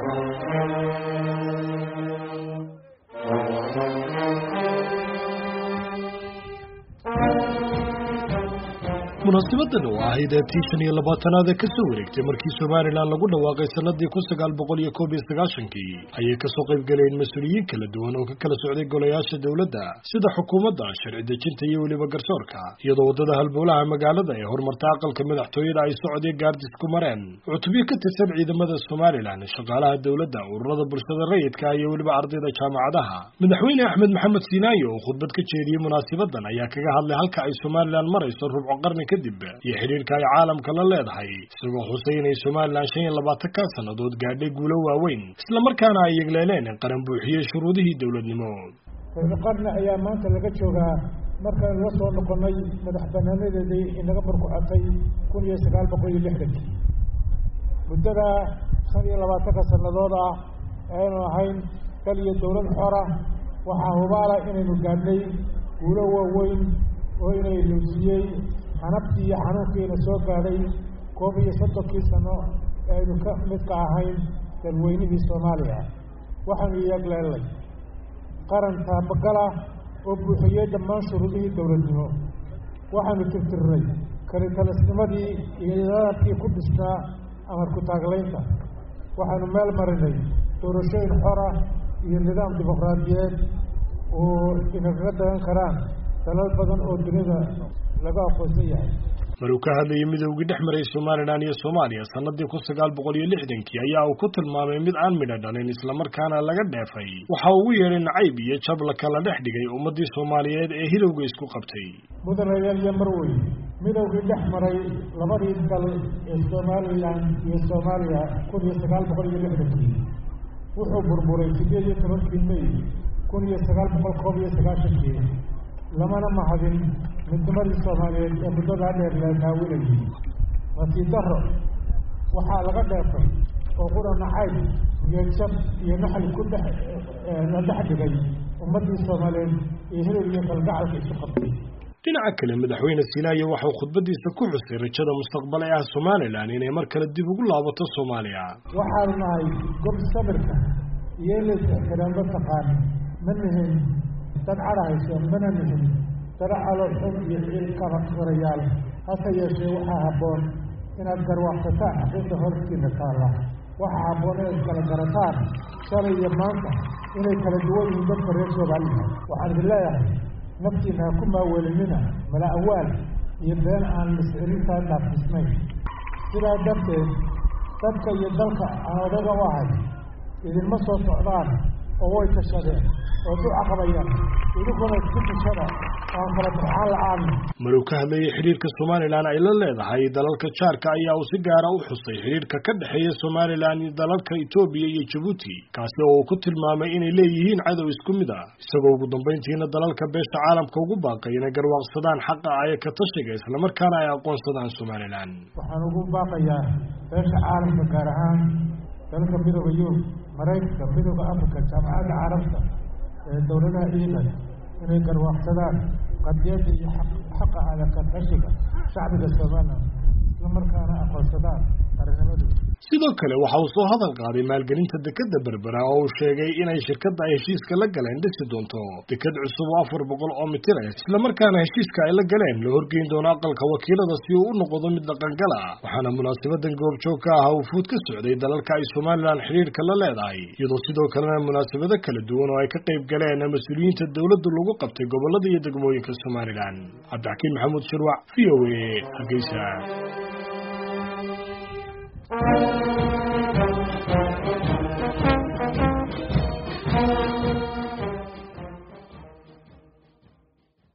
munaasibadan oo ahayd ee tii shan iyo labaatanaad ee kasoo wareegtay markii somalilan lagu dhawaaqay sanadii kun sagaal boqol iyo koob iyo sagaashankii ayay kasoo qayb galeen mas-uuliyiin kala duwan oo ka kala socday golayaasha dowladda sida xukuumadda sharci dejinta iyo weliba garsoorka iyadoo waddada halbowlaha magaalada ee horumarta aqalka madaxtooyada ay socday gaardis ku mareen cutubyo ka tirsan ciidamada somalilan shaqaalaha dowladda ururada bulshada rayidka iyo weliba ardayda jaamacadaha madaxweyne axmed maxamed siinaayo oo khudbad ka jeediyey munaasabadan ayaa kaga hadlay halka ay somalilan marayso rubco qarni kadib iyo xidhiirka ay caalamka la leedahay isagoo xusay inay somalilan shan iyo labaatan ka sannadood gaadhay guulo waaweyn islamarkaana ay yegleeleen in qaran buuxiyey shuruudihii dowladnimo rubco qarni ayaa maanta laga joogaa markaan la soo noqonnay madax banaanadeedii inaga barkucotay kun iyo sagaal boqol iyo lixdankii muddada shan iyo labaatanka sannadood ah aynu ahayn dal iyo dowlad xora waxaa hubaala inaynu gaadhnay guulo waaweyn oo inay loosiyey xanabtii iyo xanuunkiina soo gaadhay koob iyo soddonkii sano ee aynu ka midka ahayn dalweynihii soomaaliya waxaanu yeegleelnay qaran taabagala oo buuxiyey dhammaan shuruudihii dowladnimo waxaanu tirtirnay kalitalisnimadii iyo nidaamkii ku dhisnaa amar ku-taaglaynta waxaanu meel marinay doorashooyin xora iyo nidaam dimuqraadiyeed oo inagaga dagan karaan dalal badan oo dunida laga aqoonsan yahay maruu ka hadlayay midoogii dhex maray somalilan iyo soomaaliya sanadii kun sagaal boqol iyo lixdankii ayaa uu ku tilmaamay mid aan midho dhalin islamarkaana laga dheefay waxa uu ugu yeedhay nacayb iyo jab la kala dhex dhigay ummadii soomaaliyeed ee hilowga isku qabtay mudanayaal iyo marwey midowgii dhex maray labadii dal ee somalilan iyo soomaaliya kun iyo sagaal boqol iyo lixdankii wuxuu burburay sideed iyo tobankii may kun iyo sagaal boqol koob iyo sagaashankii lamana mahadin midnimadii soomaaliyeed ee muddadaa dheer la naawinayay nasiib daro waxaa laga dheefay oo qura nacayb iyo jab iyo naxli ku dhex la dhex dhigay ummaddii soomaaliyeed iyo hilil iyo kalgacalka isu qabtay dhinaca kale madaxweyne siinaayo waxau khudbadiisa ku xusay rajada mustaqbal ee ah somalilan inay mar kale dib ugu laabato soomaaliya waxaanu nahay gob sabirka iyo in lays ixtiraamlo taqaan ma nihin dad cadhahayso mana nihin dara caloolxun iyo ciilkaba warayaal hase yeeshee waxaa habboon inaad garwaaqsataan xaqiiqa hortiina taalla waxaa habboon inaad kala garataan shalay iyo maanta inay kala duwan yihiin dadka reer soomaaliya waxaan idin leeyahay naftiina ha ku maawelinina mala awaal iyo been aan miscirintaa dhaafisnayn sidaa darteed dadka iyo dalka aan odaga u ahay idinma soo socdaan oo way tashadeen oo duca qabayaan idinkuna isku tashada aan kala burxaan la-aan maruu ka hadlayay xidhiirka somalilan ay la leedahay dalalka jaarka ayaa uu si gaara u xusay xidhiirka ka dhexeeya somalilan iyo dalalka etoobiya iyo jabuuti kaasi oo uu ku tilmaamay inay leeyihiin cadow isku mid a isagoo ugu dambayntiina dalalka beesha caalamka ugu baaqay inay garwaaqsadaan xaqa aya ka tashiga islamarkaana ay aqoonsadaan somalilan waxaan ugu baaqayaa beesha caalamka gaar ahaan dalalka midooda yurub maraykanka midooda africa jaamacadda carabta ee dowladaha iilan inay garwaaqsadaan qadiyadda iyo xaqa adaka tashiga shacbiga somalilan islamarkaana aqoonsadaan qarinimadooda sidoo kale waxa uu soo hadal qaaday maalgelinta dekeda berbera oo uu sheegay inay shirkadda ay heshiiska la galeen dhisi doonto deked cusub oo afar boqol oo mitir ah islamarkaana heshiiska ay la galeen la horgeyn doono aqalka wakiilada si uu u noqdo mid dhaqangala waxaana munaasabadan goobjoog ka ah uu fuud ka socday dalalka ay somalilan xidhiirka la leedahay iyadoo sidoo kalena munaasabado kala duwan oo ay ka qayb galeen mas-uuliyiinta dowladda lagu qabtay gobolada iyo degmooyinka somalilan cabdixakiin maxamuud shirwac v o a hargeysa